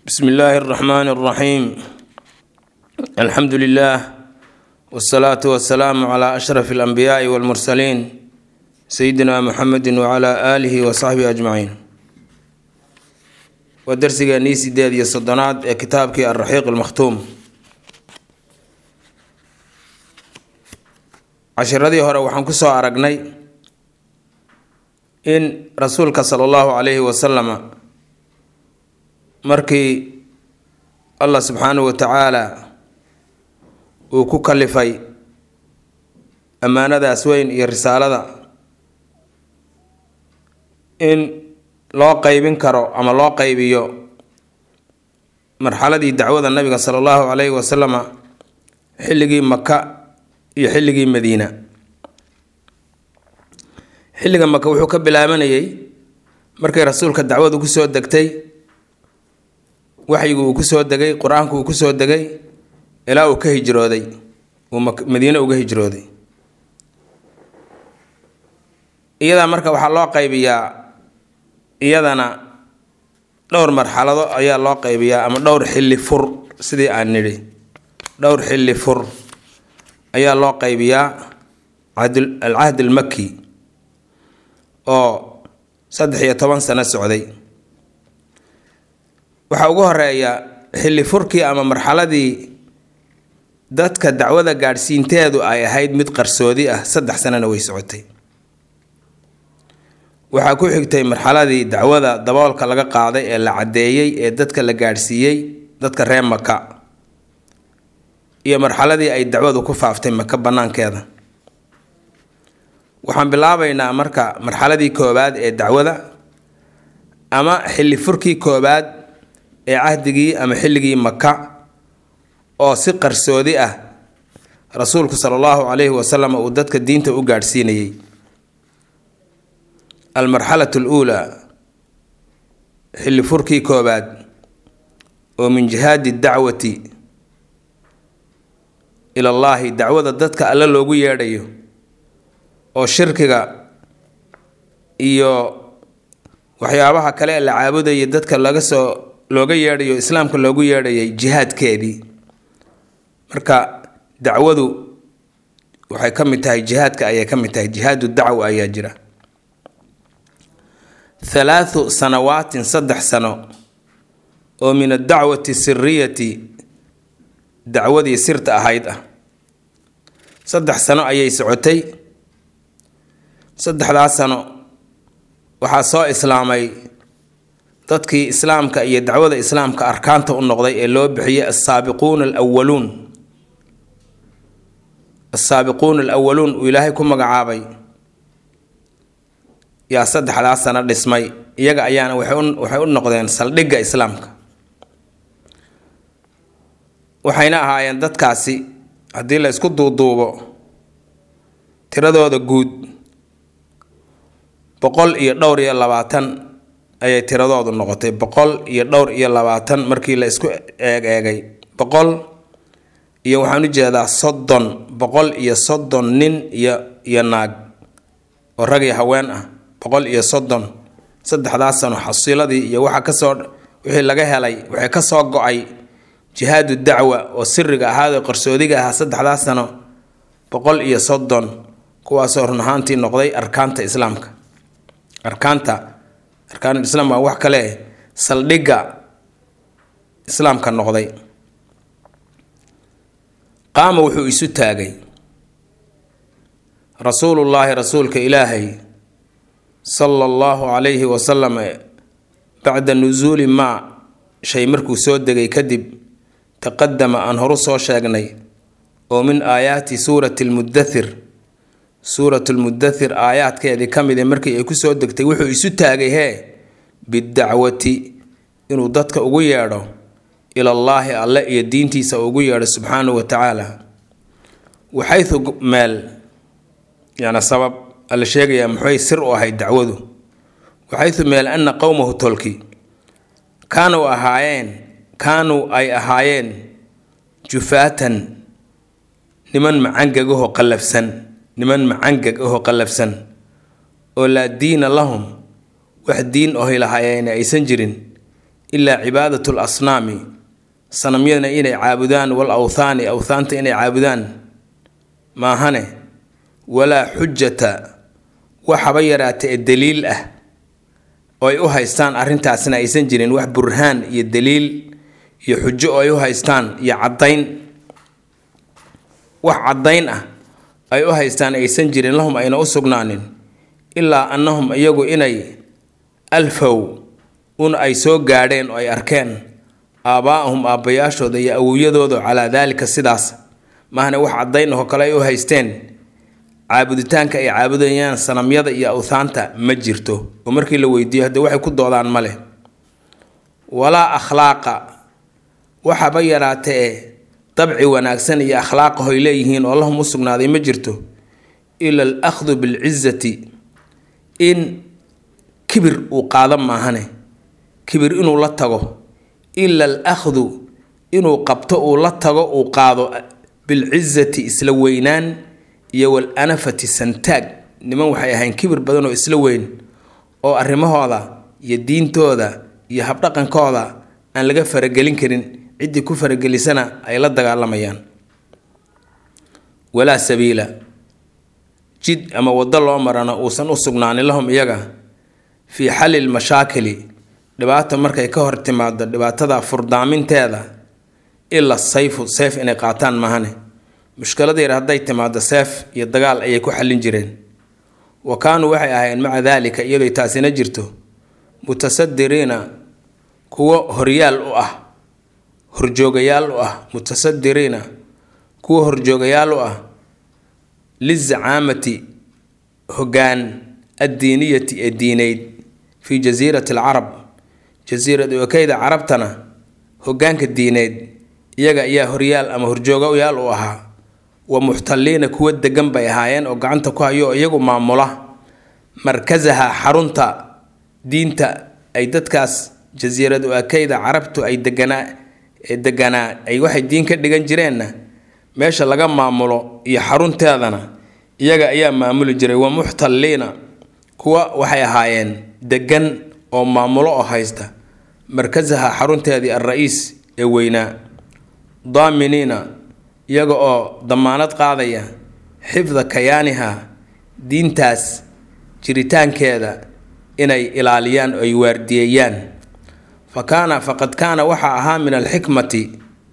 bsm illaahi اraxmaan اraxiim alxamdu lilah wsalaatu wasalaamu cla ashraf اlanbiyaai wاlmursaliin sayidina muxamedi wcla aalihi wasaxbihi ajmaciin waa darsigeenii sideed iyo soddonaad ee kitaabkii alraxiiq almakhtuum cashiradii hore waxaan kusoo aragnay in rasuulka sala allahu calayhi wasalama markii allah subxaanahu wa tacaala uu ku kalifay ammaanadaas weyn iyo risaalada in loo qeybin karo ama loo qeybiyo marxaladii dacwada nabiga sala allahu calayhi wasalama xilligii maka iyo xilligii madiina xilliga maka wuxuu ka bilaabanayay markay rasuulka dacwadu kusoo degtay waxyigu uu kusoo degay qur-aanku uu kusoo degay ilaa uu ka hijrooday uu madiine uga hijrooday iyadaa marka waxaa loo qaybiyaa iyadana dhowr marxalado ayaa loo qaybiyaa ama dhowr xilli fur sidii aan nidhi dhowr xilli fur ayaa loo qaybiyaa alcahd almaki oo saddex iyo toban sano socday waxaa ugu horeeya xilli furkii ama marxaladii dadka dacwada gaadhsiinteedu ay ahayd mid qarsoodi ah saddex sanana way socotay waxaa ku xigtay marxaladii dacwada daboolka laga qaaday ee la caddeeyey ee dadka la gaadhsiiyey dadka reer maka iyo marxaladii ay dacwadu ku faaftay maka banaankeeda waxaan bilaabaynaa marka marxaladii koowaad ee dacwada ama xilli furkii koowaad ee cahdigii ama xilligii maka oo si qarsoodi ah rasuulku sala allahu calayhi wasalam uu dadka diinta u gaadhsiinayay almarxalatu aluulaa xilli furkii koowaad oo min jihaadi dacwati ilallaahi dacwada dadka alle loogu yeedhayo oo shirkiga iyo waxyaabaha kale ee la caabudayay dadka laga soo looga yeedhayo islaamka loogu yeedhayay jihaadkeedii marka dacwadu waxay ka mid tahay jihaadka ayay ka mid tahay jihaadu dacwa ayaa jira halaathu sanawaatin saddex sano oo min addacwati siriyati dacwadii sirta ahayd ah saddex sano ayay socotay saddexdaas sano waxaa soo islaamay dadkii islaamka iyo dacwada islaamka arkaanta u noqday ee loo bixiyay asaabiquuna alwaluun asaabiquuna alawaluun uu ilaahay ku magacaabay yaa saddexdaas sano dhismay iyaga ayaana waxay u noqdeen saldhigga islaamka waxayna ahaayeen dadkaasi haddii la isku duuduubo tiradooda guud boqol iyo dhowr iyo labaatan ayay tiradoodu noqotay boqol iyo dhowr iyo labaatan markii la isku eeg eegay boqol iyo waxaan u jeedaa soddon boqol iyo soddon nin iyo iyo naag oo rag iyo haween ah boqol iyo soddon saddexdaas sano xasiiladii iyo waxa kasoo wixii laga helay waxay kasoo go-ay jihaadu dacwa oo siriga ahaadoo qarsoodiga ahaa saddexdaas sano boqol iyo soddon kuwaasoo run ahaantii noqday arkaanta islaamka arkaanta arkaanul islaam waa wax kale saldhigga islaamka noqday qaama wuxuu isu taagay rasuulullaahi rasuulka ilaahay sala allahu calayhi wasalam bacda nusuuli maa shay markuu soo degay kadib taqadama aan horu soo sheegnay oo min aayaati suurati lmudathir suuratu lmudathir aayaadkeedii ka mid ee markii ay kusoo degtay wuxuu isu taagay hee bidacwati inuu dadka ugu yeedho ilallaahi alle iyo diintiisa ugu yeedho subxaanahu wa tacaala waxaytu meel yana sabab alla sheegayaa muxay sir u ahayd dacwadu waxaytu meel ana qowmahu tolki kaanuu ahaayeen kaanuu ay ahaayeen jufaatan niman macangagahoo qallafsan niman macangag ahoo qallafsan oo laa diina lahum wax diin ohay lahaayeen aysan jirin ilaa cibaadatu lasnaami sanamyadana inay caabudaan wal awthaani awthaanta inay caabudaan maahane walaa xujata waxaba yaraata ee daliil ah oo ay u haystaan arrintaasna aysan jirin wax burhaan iyo daliil iyo xujo oo ay u haystaan iyo caddayn wax caddayn ah ay u haystaan aysan jirin lahum ayna u sugnaanin ilaa annahum iyagu inay alfow un ay soo gaadheen oo ay arkeen aabbaa'ahum aabbayaashooda iyo awowyadooda calaa daalika sidaas mahna wax caddayn ahoo kale ay u haysteen caabuditaanka ay caabudayaan sanamyada iyo awthaanta ma jirto oo markii la weydiiyo haddee waxay ku doodaan ma leh walaa akhlaaqa waxaba yaraata ee dabci wanaagsan iyo akhlaaqahoy leeyihiin oo lahum u sugnaaday ma jirto ila al akhdu bilcizati in kibir uu qaado maahane kibir inuu la tago ila al akhdu inuu qabto uu la tago uu qaado bilcizati isla weynaan iyo wal anafati santaag niman waxay ahayn kibir badan oo isla weyn oo arrimahooda iyo diintooda iyo habdhaqankooda aan laga faragelin karin ciddii ku faragelisana ay la dagaalamayaan walaa sabiila jid ama waddo loo marana uusan u sugnaanin lahum iyaga fii xalli lmashaakili dhibaata markay ka hor timaado dhibaatada furdaaminteeda ila sayfu seef inay qaataan mahane mushkilada yar hadday timaado seef iyo dagaal ayay ku xallin jireen wa kaanuu waxay ahayn maca daalika iyadoo taasina jirto mutasadiriina kuwo horyaal u ah horjoogayaal u ah mutasadiriina kuwo horjoogayaal u ah lizacaamati hoggaan addiiniyati ee diineyd fii jasiirati alcarab jasiirad okeyda carabtana hoggaanka diineed iyaga ayaa horyaal ama horjoogayaal u ahaa wa muxtaliina kuwo degan bay ahaayeen oo gacanta ku hayo oo iyagu maamula markasaha xarunta diinta ay dadkaas jasiirad okeyda carabtu ay deganaa deganaa ay waxay diin ka dhigan jireenna meesha laga maamulo iyo xarunteedana iyaga ayaa maamuli jiray wa muxtaliina kuwa waxay ahaayeen degan oo maamulo oo haysta markasaha xarunteedii al-ra-iis ee weynaa daaminiina iyaga oo damaanad qaadaya xifda kayaaniha diintaas jiritaankeeda inay ilaaliyaan oo ay waardiyeeyaan fa kaana faqad kaana waxaa ahaa min alxikmati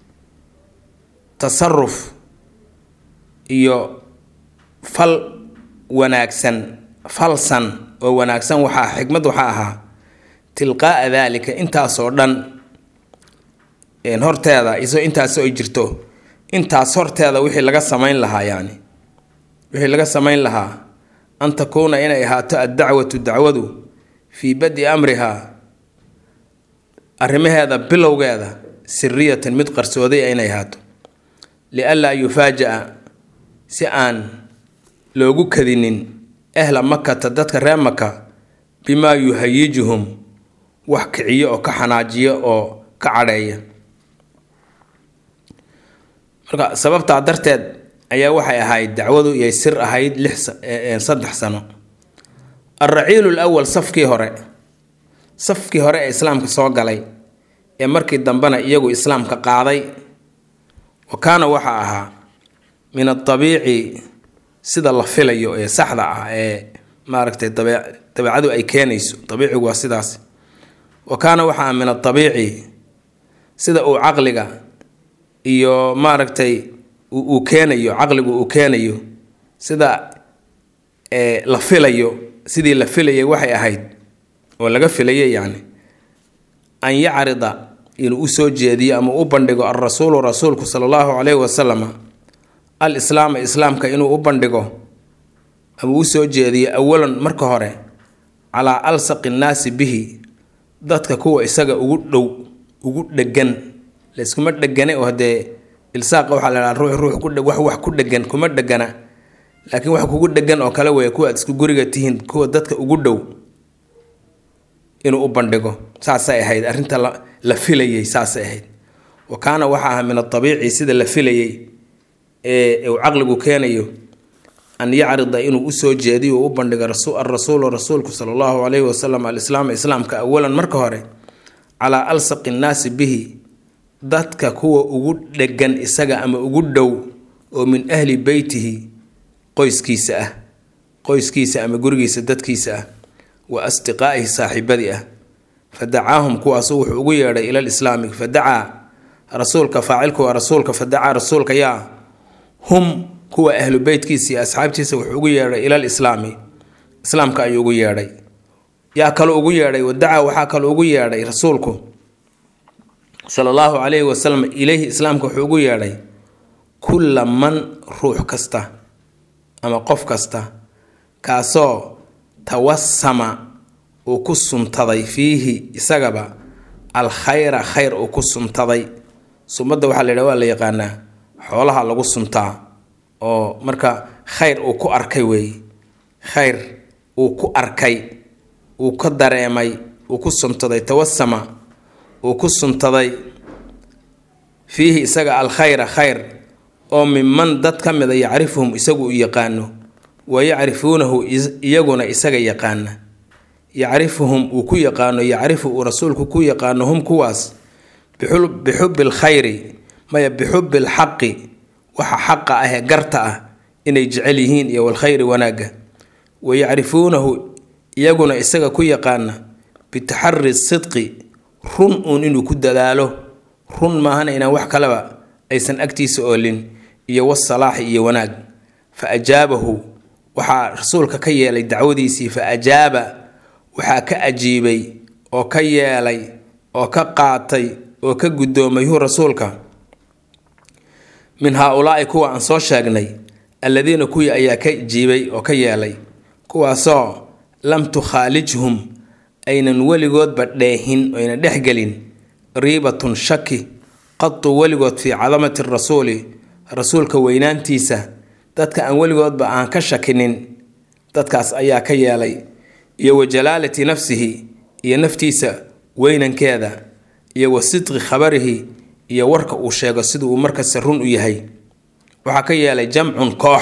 tasaruf iyo fal wanaagsan falsan oo wanaagsan waxaa xikmad waxaa ahaa tilqaa'a daalika intaasoo dhan horteeda isoo intaasoo ay jirto intaas horteeda wixii laga samayn lahaa yani wixii laga samayn lahaa an takuuna inay ahaato addacwatu dacwadu fii badi amrihaa arrimaheeda bilowgeeda siriyatan mid qarsooday inay ahaato lianlaa yufaaja-a si aan loogu kadinin ehla makata dadka reer maka bimaa yuhayijuhum wax kiciyo oo ka xanaajiyo oo ka cadheeya marka sababtaa darteed ayaa waxay ahayd dacwadu iyay sir ahayd lix saddex sano alraciilu lwal safkii hore safkii hore ee islaamka soo galay ee markii dambena iyagu islaamka qaaday wa kaana waxaa ahaa min adabiici sida la filayo ee saxda ah ee maaragtay dabeecadu ay keenayso dabiicigu waa sidaas wa kaana waxaa min adabiici sida uu caqliga iyo maaragtay uu keenayo caqligu uu keenayo sida la filayo sidii la filayay waxay ahayd oo laga filayay yacni an yacrida inuu usoo jeediyo ama u bandhigo alrasuulu rasuulku sala allahu caleyhi wasalama al islaama islaamka inuu u bandhigo ama usoo jeediyo awalan marka hore calaa alsaqi nnaasi bihi dadka kuwa isaga ugu dhow ugu dhegan layskuma dhegane oo haddee ilsaaqa waxaa la dhaha ruux ruux ku wax wax ku dhegan kuma dhegana laakiin wax kugu dhegan oo kale weeye kuwa aad isku guriga tihiin kuwa dadka ugu dhow inuu u bandhigo saasay ahayd arrinta la filayay saasay ahayd wa kaana waxa aha min adabiici sida la filayay ee uu caqligu keenayo an yacrida inuu usoo jeediyo uu u bandhigo alrasuulu rasuulku sala allahu caleyhi wasalam alislaam islaamka awalan marka hore calaa alsaqi nnaasi bihi dadka kuwa ugu dhegan isaga ama ugu dhow oo min ahli beytihi qoyskiisa ah qoyskiisa ama gurigiisa dadkiisa ah wa asdiqaa'ihi saaxiibadii ah fa dacaahum kuwaasu wuxuu ugu yeedhay ilal islaami fa dacaa rasuulka faacilku waa rasuulka fa dacaa rasuulka yaa hum kuwa ahlu beytkiisa iyo asxaabtiisa wuxuu ugu yeedhay ilal islaami islaamka ayuu ugu yeedhay yaa kaloo ugu yeedhay wadacaa waxaa kaloo ugu yeedhay rasuulku sala allahu calayhi wasalam ileyhi islaamka wuxuu ugu yeedhay kulla man ruux kasta ama qof kasta kaasoo tawasama uu ku suntaday fiihi isagaba alkhayra khayr uu ku suntaday sumadda waxaa la yidhaha waa la yaqaanaa xoolaha lagu suntaa oo marka khayr uu ku arkay weeye khayr uu ku arkay uu ka dareemay uu ku suntaday tawasama uu ku suntaday fiihi isaga alkhayra khayr oo minman dad ka mida yacrifuhum isagu u yaqaano wa yacrifuunahu iyaguna isaga yaqaana yacrifuhum uu ku yaqaano yacrifu uu rasuulku ku yaqaano hum kuwaas bixubbi lkhayri maya bixubbi lxaqi waxa xaqa ah ee garta ah inay jecel yihiin iyo walkhayri wanaagga wa yacrifuunahu iyaguna isaga ku yaqaana bitaxari sidqi run uun inuu ku dadaalo run maahana inaan wax kaleba aysan agtiisa oolin iyo wasalaaxi iyo wanaag fa ajaabahu waxaa rasuulka ka yeelay dacwadiisii fa ajaaba waxaa ka ajiibay oo ka yeelay oo ka qaatay oo ka guddoomay hu rasuulka min haa-ulaa'i kuwa aan soo sheegnay alladiina kuwii ayaa ka jiibay oo ka yeelay kuwaasoo lam tukhaalijhum aynan weligoodba dheehin oyna dhexgelin riibatun shaki qadu weligood fii cadamati rasuuli rasuulka weynaantiisa dadka aan weligoodba aan ka shakinin dadkaas ayaa ka yeelay iyo wa jalaalati nafsihi iyo naftiisa weynankeeda iyo wa sidqi khabarihi iyo warka uu sheego sida uu markasta run u yahay waxaa ka yeelay jamcun koox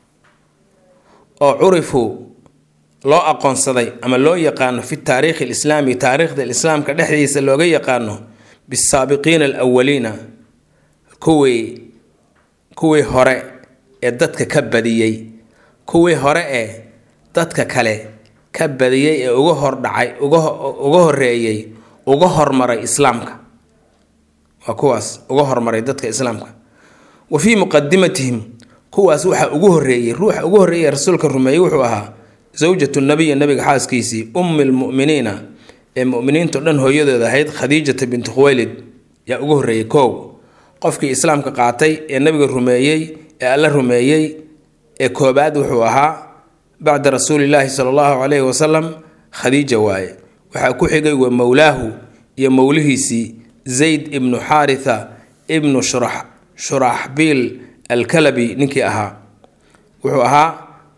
oo curifu loo aqoonsaday ama loo yaqaano fi taariikhi alislaami taariikhda islaamka dhexdiisa looga yaqaano bisaabiqiina alawaliina kuwii kuwii hore ee dadka ka badiyey kuwii hore ee dadka kale ka badiyey ee uga hordhacay uga horeeyey uga hormaray islaamka waa kuwaas uga hormaray dadka islaamka wa fii muqadimatihim kuwaas waxaa ugu horeeyey ruuxa ugu horreeyay rasuulka rumeeyey wuxuu ahaa zawjatu nabiya nabiga xaaskiisii ummi lmu'miniina ee mu'miniinto dhan hooyadeed ahayd khadiijata bintu khuwaylid yaa ugu horreeyey koow qofkii islaamka qaatay ee nabiga rumeeyey ee alla rumeeyey ee koobaad wuxuu ahaa bacda rasuulillaahi sala allahu calayhi wasalam khadiija waaye waxaa ku xigay wa mowlaahu iyo mowlihiisii zayd ibnu xaaritha ibnu shurax shuraxbiil alkalabi ninkii ahaa wuxuu ahaa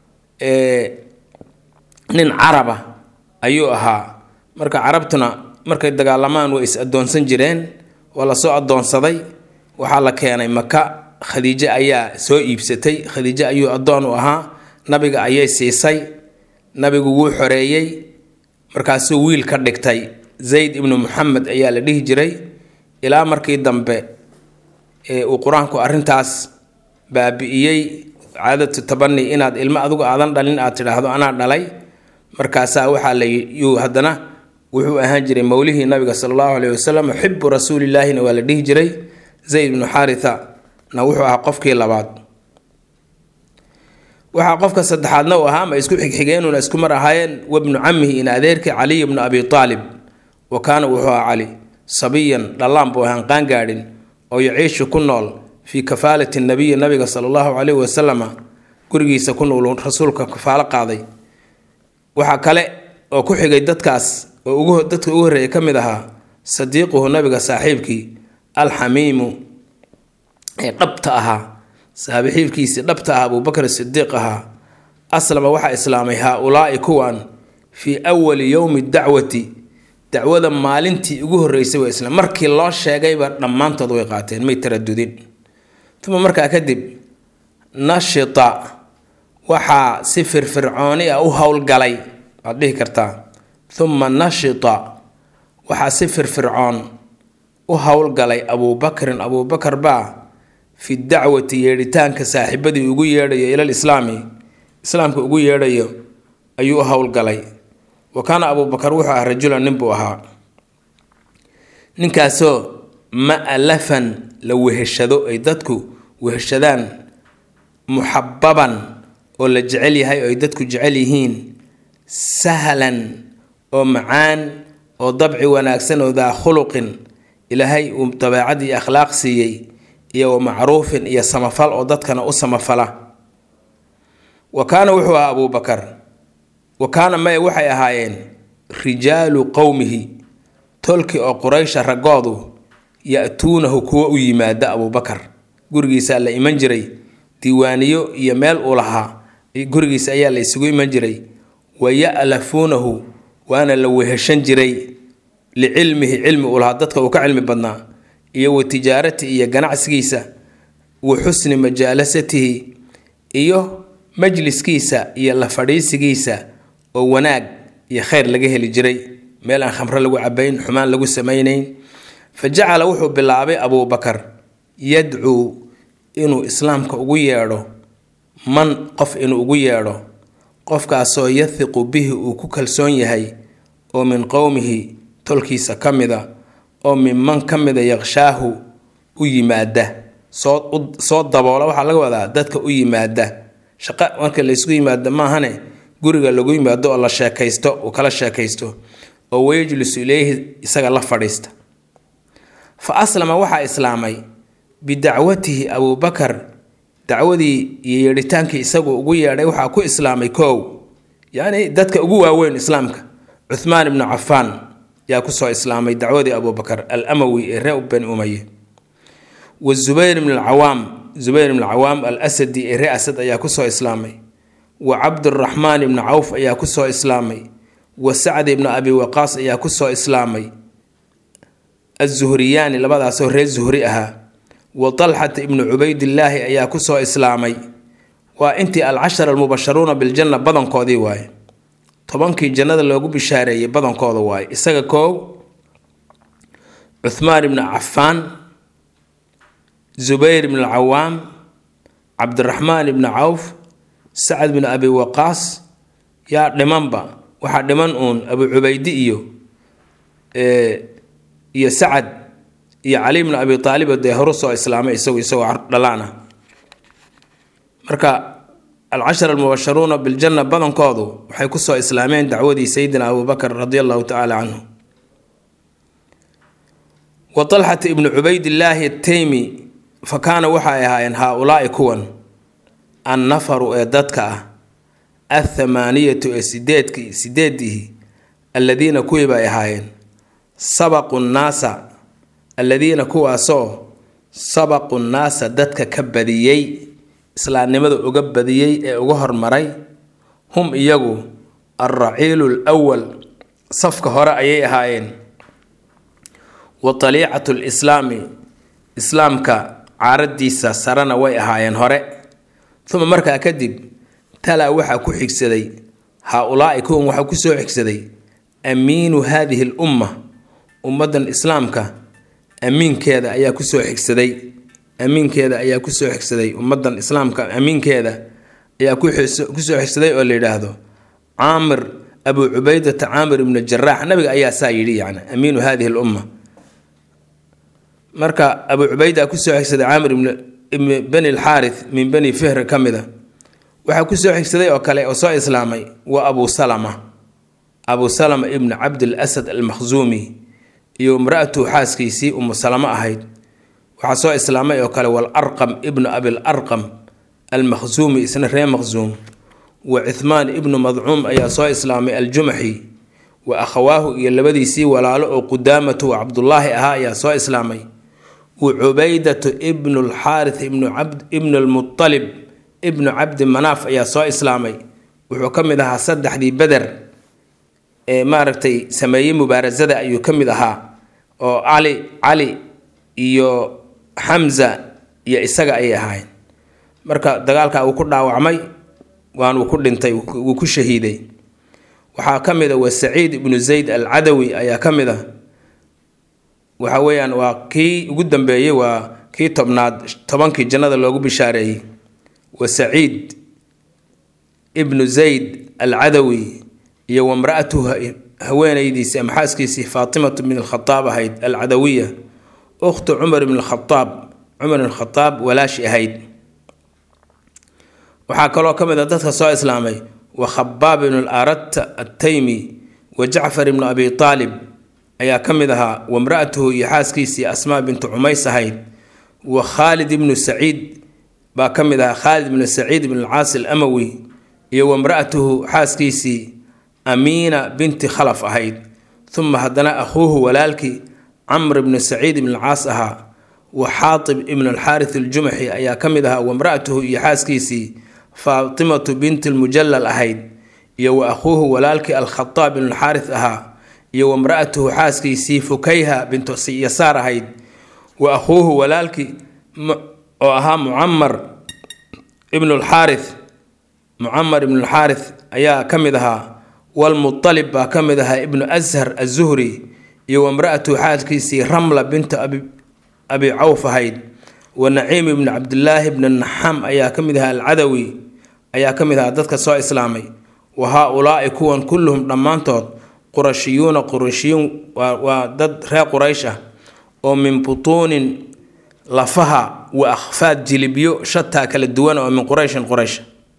nin caraba ayuu ahaa marka carabtuna markay dagaalamaan way is addoonsan jireen waa lasoo addoonsaday waxaa la keenay maka khadiijo ayaa soo iibsatay khadiijo ayuu addoon u ahaa nabiga ayay siisay nabigu wuu xoreeyey markaasuu wiil ka dhigtay zayd ibnu muxamed ayaa la dhihi jiray ilaa markii dambe uu qur-aanku arrintaas baabi'iyey caadatu tabani inaad ilmo adigu aadan dhalin aad tidhaahdo anaa dhalay markaasaa waxaa la yuu haddana wuxuu ahaan jiray mowlihii nabiga sala allahu aleyhi wasalam xibu rasuulilaahina waa la dhihi jiray zayd ibnu xaaritha na wuxuu ahaa qofkii labaad waxaa qofka saddexaadna uu ahaa ma isku xigxigeenuna isku mar ahaayeen wabnu camihi in adeerkii caliy bnu abi aalib wa kaana wuxuu ahaa cali sabiyan dhallaan buu ahaan qaangaadhin oo yaciishu ku nool fii kafaalati nabiyi nabiga sala allahu caleyhi wasalama gurigiisa ku nool rasuulka kafaalo qaaday waxaa kale oo ku xigay dadkaas oo dadka ugu horreeya ka mid ahaa sadiiquhu nabiga saaxiibkii alxamiimu ee dhabta ahaa saaxiibkiisii dhabta ah abuubakr sidiiq ahaa aslama waxaa islaamay haa-ulaa'i kuwan fii awali yowmi dacwati dacwada maalintii ugu horreysay waa islaam markii loo sheegayba dhammaantood way qaateen may taradudin uma markaa kadib nashita waxaa si firfircooni ah u howlgalay waad dhihi kartaa uma nashita waxaa si firfircoon u howlgalay abuubakrin abuubakar baa fi dacwati yeedhitaanka saaxiibadii ugu yeedhayo ilal islaami islaamka ugu yeedhayo ayuu u howlgalay wa kaana abuubakar wuxuu ah rajulan nin buu ahaa ninkaasoo ma'lafan la weheshado ay dadku weheshadaan muxababan oo la jecel yahay oo ay dadku jecel yihiin sahlan oo macaan oo dabci wanaagsan oo daa khuluqin ilaahay uu dabeecad iyo akhlaaq siiyey iyo wa macruufin iyo samafal oo dadkana u samafala wa kaana wuxuu ahaa abuubakar wa kaana maya waxay ahaayeen rijaalu qowmihi tolki oo quraysha raggoodu ya-tuunahu kuwa u yimaada abuubakar gurigiisaa la iman jiray diiwaaniyo iyo meel uu lahaa gurigiisa ayaa la isugu iman jiray wa ya-lafuunahu waana la weheshan jiray licilmihi cilmi uu lahaa dadka uu ka cilmi badnaa iyo wa tijaarati iyo ganacsigiisa wa xusni majaalasatihi iyo majliskiisa iyo la fadhiisigiisa oo wanaag iyo khayr laga heli jiray meel aan khamro lagu cabayn xumaan lagu samaynayn fa jacala wuxuu bilaabay abuubakar yadcuu inuu islaamka ugu yeedho man qof inuu ugu yeedho qofkaasoo yahiqu bihi uu ku kalsoon yahay oo min qowmihi tolkiisa ka mida oo minman ka mida yaqshaahu u yimaada soo soo daboola waxaa laga wadaa dadka u yimaada shaqo marka laysku yimaado maahane guriga lagu yimaado oo la sheekaysto uu kala sheekaysto oo wayajlisu ileyhi isaga la fadhiista fa aslama waxaa islaamay bidacwatihi abuubakar dacwadii iyo yeedhitaankii isagu ugu yeedhay waxaa ku islaamay koow yacni dadka ugu waaweyn islaamka cuhmaan ibnu cafaan yaa kusoo islaamay dacwadii abuubakar al amawi ee ree bani umaye wa zubayr ibn alcawaam zubayr ibn alcawaam al asadi ee ree asad ayaa kusoo islaamay wa cabduraxmaan ibnu cawf ayaa kusoo islaamay wa sacd ibnu abi waqaas ayaa kusoo islaamay azuhriyaani labadaasoo reer zuhri ahaa wa talxata ibnu cubaydillaahi ayaa kusoo islaamay waa intii alcashara almubasharuuna biljanna badankoodii waaye tobankii jannada loogu bishaareeyey badankooda waaye isaga koow cuhmaan ibnu cafaan zubayr ibnu alcawaam cabdiraxmaan ibnu cawf sacad binu abi waqaas yaa dhimanba waxaa dhiman uun abu cubaydi iyo iyo sacad iyo cali bnu abi aalib dee horu soo islaamay isagu isagoo dhalaan ah marka alcashar almubasharuuna biljanna badankoodu waxay kusoo islaameen dacwadii sayidina abubakr radi allahu tacaala canhu wa talxata ibnu cubaydillaahi ataymi fa kaana waxay ahaayeen haa-ulaai kuwan annafaru ee dadka ah athamaaniyatu ee sideedki sideedihi alladiina kuwii bay ahaayeen sabaqu nnaasa alladiina kuwaasoo sabaqu nnaasa dadka ka badiyey islaamnimada uga badiyey ee uga hormaray hum iyagu alraciilu lwal safka hore ayay ahaayeen wa taliicatu lislaami islaamka caaradiisa sarena way ahaayeen hore uma markaa kadib talaa waxaa ku xigsaday haa-ulaai kuwan waxaa kusoo xigsaday amiinu haadihi lumma ummadan islaamka amiinkeeda ayaa kusoo xigsaday amiinkeeda ayaa kusoo xigsaday ummadan islaamka amiinkeeda ayaa kusoo xigsaday oo la yidhaahdo caamir abu cubaydata caamir ibnu jaraax nabiga ayaa saa yidhi yani amiinu hadihi lumma marka abu cubayda kusoo xigsaday caamir ibn bani lxaarith min bani fihr ka mida waxaa kusoo xigsaday oo kale oo soo islaamay waa abu salama abu salama ibnu cabdil asad almakhzuumi iyo imra-atu xaaskiisii umu salamo ahayd waxaa soo islaamay oo kale walarqam ibnu abil arqam almakhzuumi isna ree makhzuum wa cuhmaan ibnu madcuum ayaa soo islaamay aljumaxi wa akhawaahu iyo labadiisii walaalo oo qudaamatu wa cabdullaahi ahaa ayaa soo islaamay wa cubaydatu ibnu lxaarith ibnu lmualib ibnu cabdi manaaf ayaa soo islaamay wuxuu ka mid ahaa saddexdii beder ee maaragtay sameeyey mubaarasada ayuu ka mid ahaa oo cali cali iyo xamza iyo isaga ayay ahaayeen marka dagaalka uu ku dhaawacmay waanuu ku dhintay wuu ku shahiiday waxaa ka mid a wa saciid ibnu zayd alcadawi ayaa ka mid a waxa weeyaan waa kii ugu dambeeyey waa kii tobnaad tobankii jannada loogu bishaareeyey wa saciid ibnu zayd alcadawi iyo wamra-atuhu haweenaydiisii ama xaaskiisii faatimatu bin alkhadaab ahayd alcadawiya ukhtu cumar ibn alkhadaab cumar ibn khadaab walaashi ahayd waxaa kaloo ka mid a dadka soo islaamay wa khabaab ibnu arat attaymi wa jacfar ibnu abi aalib ayaa ka mid ahaa wamra-atuhu iyo xaaskiisii asmaa bintu cumays ahayd wa khaalid ibnu saciid baa ka mid ahaa khaalid ibnu saciid ibn alcaas alamawi iyo wamra-atuhu xaaskiisii amiina binti khalaf ahayd uma haddana akhuuhu walaalkii camr ibnu saciid ibn alcaas ahaa wa xaatib ibnu alxaaris aljumaxi ayaa ka mid ahaa wamra-atuhu iyo xaaskiisii faatimatu binti lmujallal ahayd iyo wa akhuuhu walaalkii alkhadaab ibn alxaaris ahaa iyo wamra-atuhu xaaskiisii fukayha bintu yasaar ahayd wa akhuuhu walaalkii oo ahaa mucamar ibnu lxaaris mucamar ibnu lxaaris ayaa ka mid ahaa walmualib baa ka mid ahaa ibnu ashar azuhri iyo wamra-atuhu xaaskiisii ramla bintu abi cawf ahayd wa naciim ibnu cabdilaahi bni naxam ayaa ka mid ahaa alcadawi ayaa ka mid ahaa dadka soo islaamay wa haa-ulaai kuwan kulluhum dhammaantood qurashiyuuna qurashiyuun waa dad reer quraysh ah oo min butuunin lafaha wa akhfaad jilibyo shataa kala duwan oo min qurayshin quraysh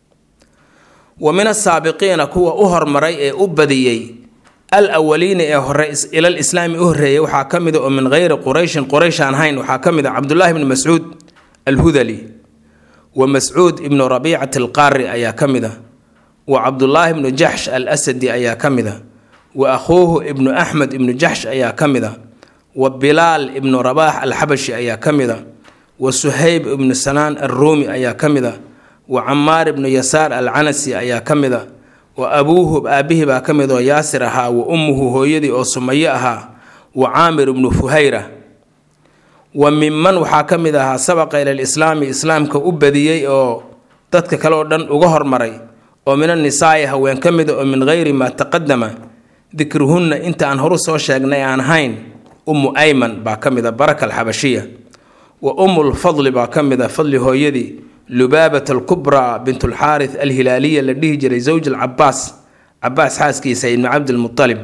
wa min asaabiqiina kuwa u hormaray ee u badiyey al awaliina ee hore ilal islaami u horreeyay waxaa ka mida oo min geyri qurayshin quraysh aan hayn waxaa ka mid a cabdullaahi ibni mascuud alhudali wa mascuud ibnu rabiicati alqaari ayaa ka mid a wa cabdullaahi ibnu jaxsh al asadi ayaa ka mid a wa akhuuhu ibnu axmed ibnu jaxsh ayaa ka mid a wa bilaal ibnu rabaax alxabashi ayaa ka mid a wa suhayb ibnu sanaan alruumi ayaa ka mid a wa camaar ibnu yasaar alcanasi ayaa ka mid a wa abuuhu aabihii baa ka mid oo yaasir ahaa wa ummuhu hooyadii oo sumayo ahaa wa caamir ibnu fuhayra wa minman waxaa ka mid ahaa sabaqa ila lislaami islaamka u badiyey oo dadka kale oo dhan uga hormaray oo min annisaa'i haween ka mida oo min geyri maa taqadama dikruhunna inta aan horu soo sheegnay aan hayn ummu ayman baa ka mid a baraka alxabashiya wa ummulfadli baa ka mid a fadli hooyadii lubaabat alkubraa bint alxaaris alhilaaliya la dhihi jiray zawj alcabaas cabaas xaaskiisa ibni cabdilmualib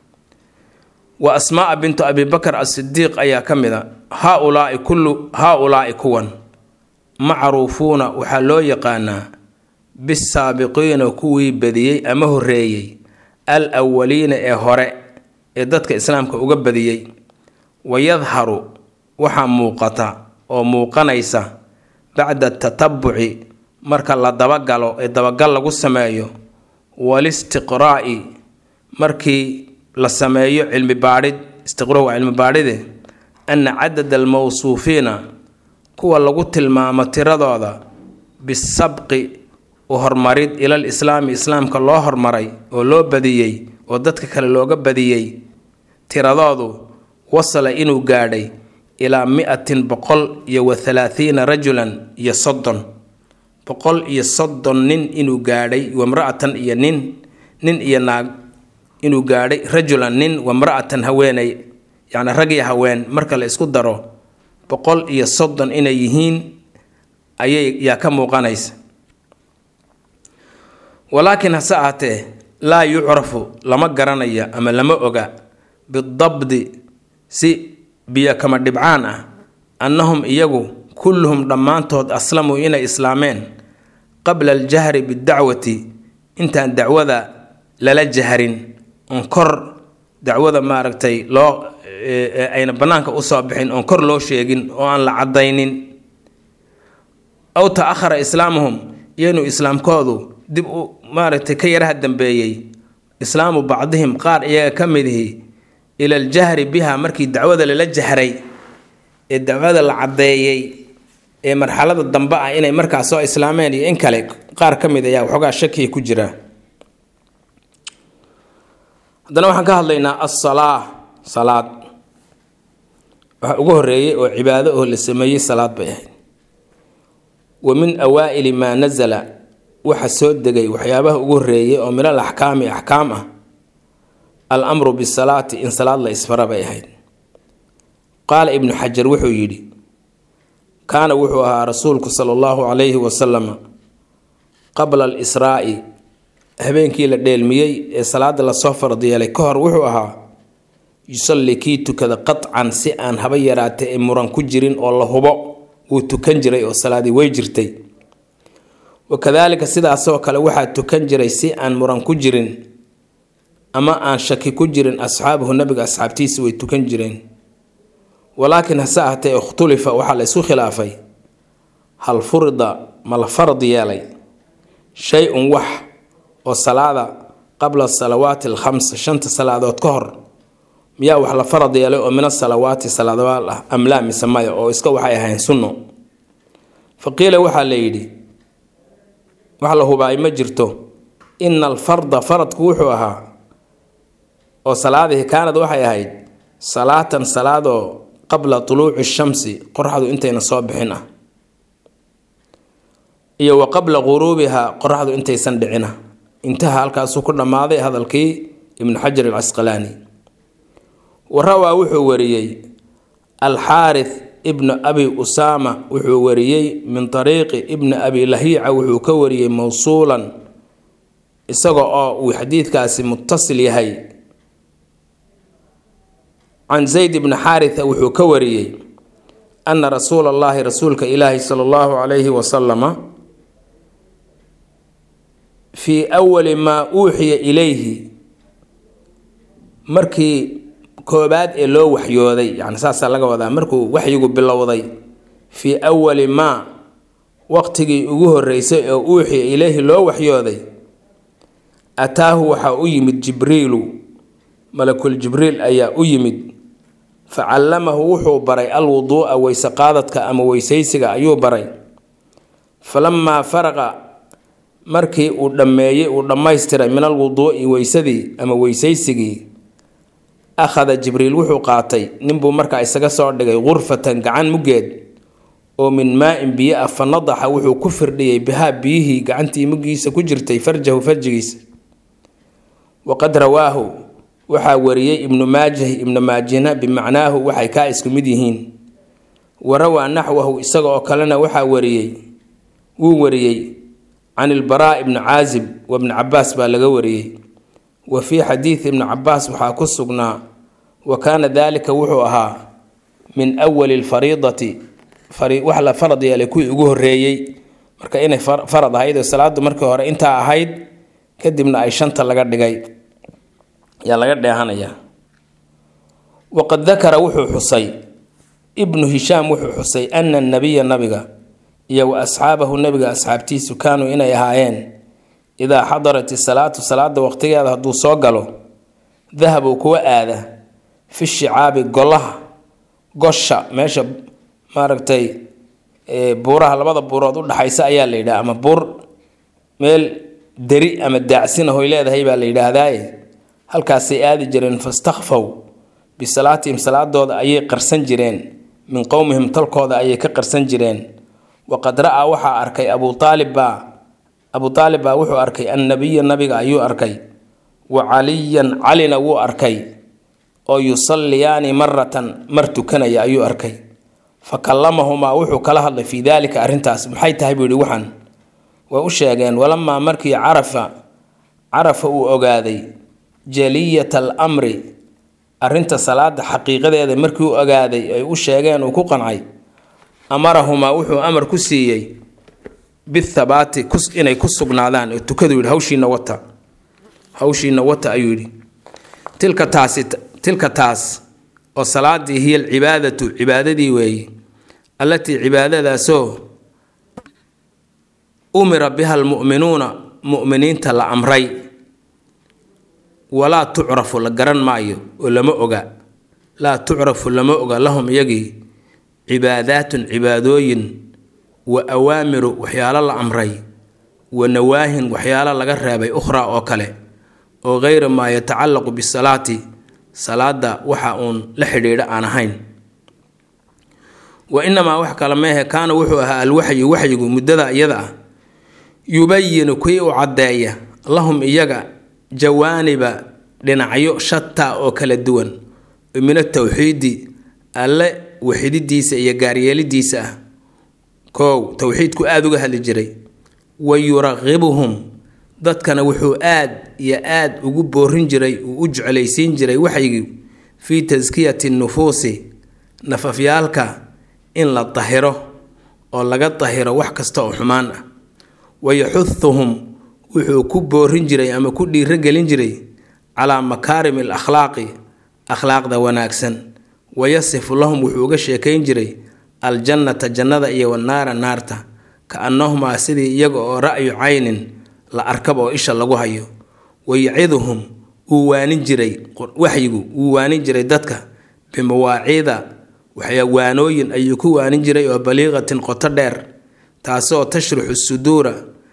wa asmaaa bintu abi bakar asidiiq ayaa ka mid a haaulaai kullu haa-ulaai kuwan macruufuuna waxaa loo yaqaanaa bisaabiqiina kuwii badiyey ama horreeyey al awaliina ee hore ee dadka islaamka uga badiyey wayadharu waxaa muuqata oo muuqanaysa bacda tatabuci marka la dabagalo ee dabagal lagu sameeyo walistiqraa'i markii la sameeyo cilmi baadhid istiqra waa cilmi baadhide ana cadada almawsuufiina kuwa lagu tilmaamo tiradooda bisabqi u hormarid ilal islaami islaamka loo hormaray oo loo badiyey oo dadka kale looga badiyey tiradoodu wasala inuu gaadhay ilaa mi-atin boqol iyo wa halaathiina rajulan iyo soddon boqol iyo soddon nin inuu gaadhay wamra-atan iyo nin nin iyo naag inuu gaadhay rajulan nin wamra-atan haweenay yacni rag iyo haween marka la isku daro boqol iyo soddon inay yihiin ayay yaa ka muuqanaysa walaakiin hase ahaatee laa yucrafu lama garanaya ama lama oga bidabdi si biyo kama dhibcaan ah annahum iyagu kulluhum dhammaantood aslamuu inay islaameen qabla aljahri bidacwati intaan dacwada lala jahrin oon kor dacwada maaragtay loo ayna bannaanka usoo bixin oon kor loo sheegin oo aan la caddaynin aw ta-ahara islaamuhum iyanu islaamkoodu dib u maaragtay ka yaraha dambeeyey islaamu bacdihim qaar iyaga ka midihi ila aljahri biha markii dacwada lala jahray ee dacwada la caddeeyey ee marxalada dambe ah inay markaas soo islaameen iyo in kale qaar ka mid ayaa waxoogaa shakiya ku jira haddana waxaan ka hadlaynaa assalaa salaad waxa ugu horeeyey oo cibaado oo la sameeyey salaad bay ahayd wa min awaa'ili maa nasala waxa soo degay waxyaabaha ugu horeeyay oo minal axkaami axkaam ah al amru bisalaati in salaad la isfara bay ahayd qaala ibnu xajar wuxuu yidhi kaana wuxuu ahaa rasuulku sala allahu calayhi wasalama qabla alisraa'i habeenkii la dheelmiyey ee salaada lasoo farad yeelay ka hor wuxuu ahaa yusalli kii tukada qatcan si aan haba yaraatay ee muran ku jirin oo la hubo wuu tukan jiray oo salaadii way jirtay wakadaalika sidaasoo kale waxaa tukan jiray si aan muran ku jirin ama aan shaki ku jirin asxaabuhu nabiga asxaabtiisa way tukan jireen walaakiin hase ahatee ikhtulifa waxaa la isku khilaafay hal furida ma la farad yeelay shay-un wax oo salaada qabla salawaati alkhamsa shanta salaadood ka hor miyaa wax la farad yeelay oo min asalawaati salaadoal ah amlaa mise maya oo iska waxay ahayn sunno fa qiila waxaa la yidhi wax la hubaay ma jirto ina alfarda faradku wuxuu ahaa oo salaadihii kaanad waxay ahayd salaatan salaadoo qabla tuluuci shamsi qoraxdu intayna soo bixin ah iyo wa qabla quruubiha qoraxdu intaysan dhicina intaha halkaasuu ku dhammaaday hadalkii ibnu xajar alcasqalaani wa rawaa wuxuu wariyey alxaarith ibnu abi usaama wuxuu wariyey min ariiqi ibni abi lahiica wuxuu ka wariyey mowsuulan isaga oo uu xadiidkaasi mutasil yahay can zayd ibni xaaritha wuxuu ka wariyey ana rasuula allahi rasuulka ilaahi sala allahu calayhi wasalama fii awali maa uuxiya ilayhi markii koobaad ee loo waxyooday yani saasaa laga wadaa markuu waxyigu bilowday fii awali maa waqtigii ugu horeysay oo uuxiya ilayhi loo waxyooday ataahu waxaa u yimid jibriilu malakul jibriil ayaa u yimid fa callamahu wuxuu baray alwuduu'a weyse qaadadka ama weysaysiga ayuu baray falamaa faraqa markii uu dhammeeyey uu dhammaystiray min alwuduu'i weysadii ama weysaysigii akhada jibriil wuxuu qaatay ninbuu markaa isaga soo dhigay qurfatan gacan muggeed oo min maa-in biyo ah fa nadaxa wuxuu ku firdhiyey bihaa biyihii gacantii muggiisa ku jirtay farjahu farjigiisa waqad rawaahu waxaa wariyey ibnu maajah ibnu maajina bimacnaahu waxay kaa isku mid yihiin wa rawaa naxwahu isaga oo kalena waxaa wariyey wuu wariyey can ilbaraa ibni caazib wa bni cabaas baa laga wariyey wa fii xadiidi ibni cabaas waxaa ku sugnaa wa kaana daalika wuxuu ahaa min awali lfariidati wax la farad yeelay kuwii ugu horeeyey marka inay farad ahayd oo salaadu markii hore intaa ahayd kadibna ay shanta laga dhigay yaa laga dheehanayaa waqad dakara wuxuu xusay ibnu hishaam wuxuu xusay ana nabiya nabiga iyo wa asxaabahu nabiga asxaabtiisu kaanuu inay ahaayeen idaa xadarat isalaatu salaada waqtigeeda hadduu soo galo dahabuu kuwa aada fi shicaabi golaha gosha meesha maaragtay buuraha labada buurood udhaxaysa ayaa la yidhaha ama buur meel deri ama daacsin ahoy leedahay baa la yidhaahdaaye halkaasay aadi jireen fastakfaw bisalaatihim salaadooda ayay qarsan jireen min qowmihim talkooda ayay ka qarsan jireen waqad ra-aa waxaa arkay abuu aalib baa abuu aalib baa wuxuu arkay annabiya nabiga ayuu arkay wa caliyan calina wuu arkay oo yusalliyaani maratan mar tukanaya ayuu arkay fa kallamahumaa wuxuu kala hadlay fii daalika arrintaas maxay tahay buu yihi waxaan way u sheegeen walamaa markii carafa carafa uu ogaaday jaliyata al amri arrinta salaada xaqiiqadeeda markii uu ogaaday ay u sheegeen uu ku qancay amarahumaa wuxuu amar ku siiyey bithabaati inay ku sugnaadaan oo tukadu yidhi hawshiina wata hawshiina wata ayuu yidhi tilka taasi tilka taas oo salaadii hiya alcibaadatu cibaadadii weeye allatii cibaadadaasoo umira biha almu'minuuna mu'miniinta la amray walaa tucrafu la garan maayo oo lama oga laa tucrafu lama oga lahum iyagii cibaadaatun cibaadooyin wa awaamiru waxyaalo la amray wa nawaahin waxyaalo laga reebay ukhraa oo kale oo geyra maa yatacallaqu bisalaati salaada waxa uun la xidhiidha aan ahayn wa inamaa wax kale meehe kaana wuxuu ahaa alwaxyu waxyigu muddada iyada ah yubayinu kii u caddeeya lahum iyaga jawaaniba dhinacyo shataa oo kala duwan min atawxiidi alle waxididiisa iyo gaaryeelidiisa ah koow towxiidku aada uga hadli jiray wa yuraqibuhum dadkana wuxuu aad iyo aad ugu boorin jiray uu u jeclaysiin jiray waxaygii fii taskiyati nufuusi nafafyaalka in la dahiro oo laga dahiro wax kasta oo xumaan ah wa yaxuduhum wuxuu ku boorin jiray ama ku dhiirogelin jiray calaa makaarimi al akhlaaqi akhlaaqda wanaagsan wayasifu lahum wuxuu uga sheekayn jiray aljannata jannada iyo wanaara naarta ka annahumaa sidii iyaga oo ra'yu caynin la arkaba oo isha lagu hayo wayaciduhum wuu waanin jiray waxyigu wuu waanin jiray dadka bimawaaciida waxyawaanooyin ayuu ku waanin jiray oo baliiqatin qoto dheer taasoo tashruxu suduura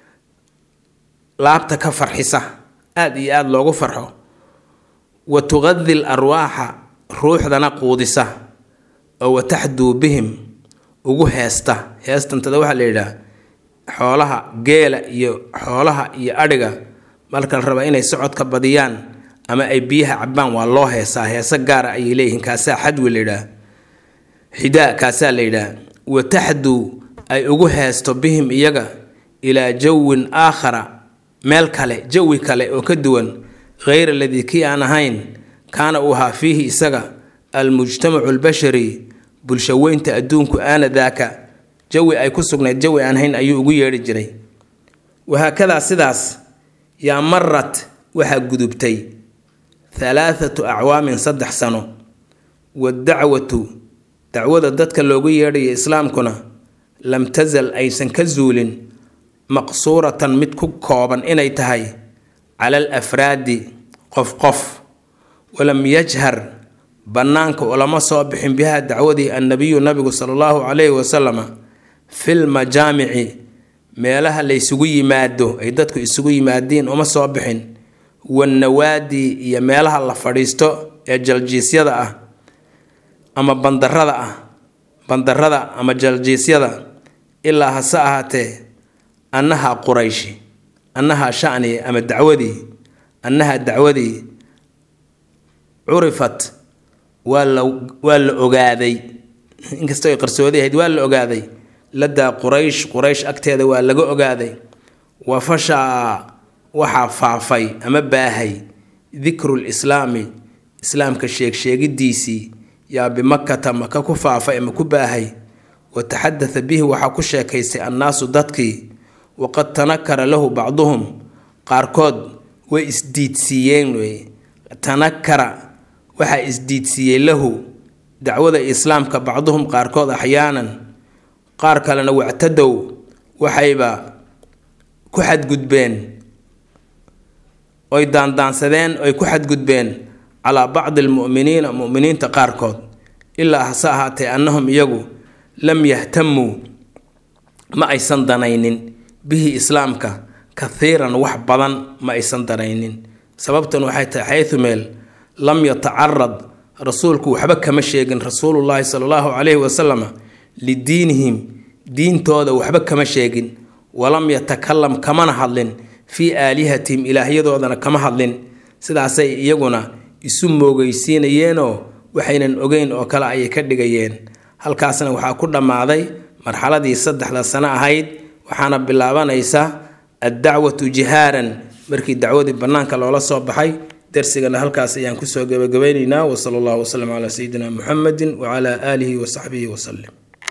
laabta ka farxisa aada iyo aada loogu farxo wa tuqadi l arwaaxa ruuxdana quudisa oo wataxduu bihim ugu heesta heestantada waxaa la yidhaah xoolaha geela iyo xoolaha iyo adhiga marka la raba inay socodka badiyaan ama ay biyaha cabaan waa loo heesaa heese gaara ayay leeyihiin kaasaa xadwi la yidhaah xidaa kaasaa la yidhaah wataxduu ay ugu heesto bihim iyaga ilaa jawin aakhara meel kale jawi kale oo ka duwan hayr aladii kii aan ahayn kaana uu ahaa fiihi isaga almujtamacu albashari bulshaweynta adduunku aana daaka jawi ay ku sugnayd jawi aan hayn ayuu ugu yeedhi jiray wahaakadaa sidaas yaa marat waxaa gudubtay halaathatu acwaamin saddex sano wadacwatu dacwada dadka loogu yeedhayo islaamkuna lam tasal aysan ka zuulin maqsuuratan mid ku kooban inay tahay cala al afraadi qof qof walam yajhar bannaanka ulama soo bixin bihaa dacwadii annabiyu nabigu sala allahu calayhi wasalama fil majaamici meelaha la ysugu yimaado ay dadku isugu yimaadiin uma soo bixin wannawaadi iyo meelaha la fadhiisto ee jaljiisyada ah ama bandarada ah bandarada ama jaljiisyada ilaa hase ahaatee annaha qurayshi annaha shani ama dacwadii annaha dacwadii curifat waa la waa la ogaaday inkastoo ay qarsoodi ahayd waa la ogaaday ladaa quraysh quraysh agteeda waa laga ogaaday wa fashaa waxaa faafay ama baahay dikru lislaami islaamka sheegsheegidiisii yaa bimakata maka ku faafay ama ku baahay wa taxadatha bihi waxaa ku sheekaystay annaasu dadkii waqad tanakara lahu bacduhum qaarkood way isdiidsiiyeen wey tanakara waxaa isdiidsiiyey lahu dacwada islaamka bacduhum qaarkood axyaanan qaar kalena wactadow waxayba ku xadgudbeen oy daandaansadeen oy ku xadgudbeen calaa bacdi almu'miniina mu'miniinta qaarkood ilaa hase ahaatee annahum iyagu lam yahtamuu ma aysan danaynin bihi islaamka kathiiran wax badan ma aysan danaynin sababtan waxay tahay xaysu meel lam yatacarad rasuulku waxba kama sheegin rasuulullaahi sala allahu calayhi wasalam lidiinihim diintooda waxba kama sheegin walam yatakalam kamana hadlin fii aalihatihim ilaahyadoodana kama hadlin sidaasay iyaguna isu moogeysiinayeenoo waxaynan ogeyn oo kale ayay ka dhigayeen halkaasna waxaa ku dhammaaday marxaladii saddexda sano ahayd waxaana bilaabanaysa addacwatu jihaaran markii dacwadii bannaanka loola soo baxay darsigana halkaas ayaan kusoo gebagabaynaynaa wasala allahu wasalam calaa sayidina muxamedin wacalaa aalihi wasaxbihi wasalim